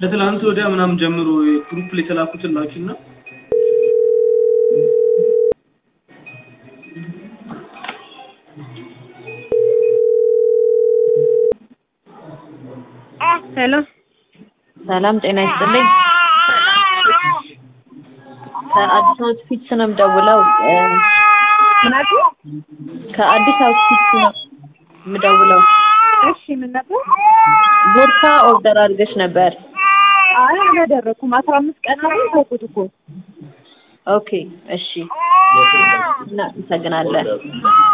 ከትላንት ወዲያ ምናምን ጀምሮ ግሩፕ ላይ የተላኩትን ላኪና ሄሎ ሰላም ጤና ይስጥልኝ። ከአዲስ አውትፊትስ ነው የምደውለው። እ፣ ምናቱ ከአዲስ አውትፊትስ ነው የምደውለው። እሺ ምን ነበር? ቦርሳ ኦርደር አድርገሽ ነበር። አይ አላደረኩም። አስራ አምስት ቀን ነው ተውኩት እኮ ኦኬ እሺ፣ እናመሰግናለን።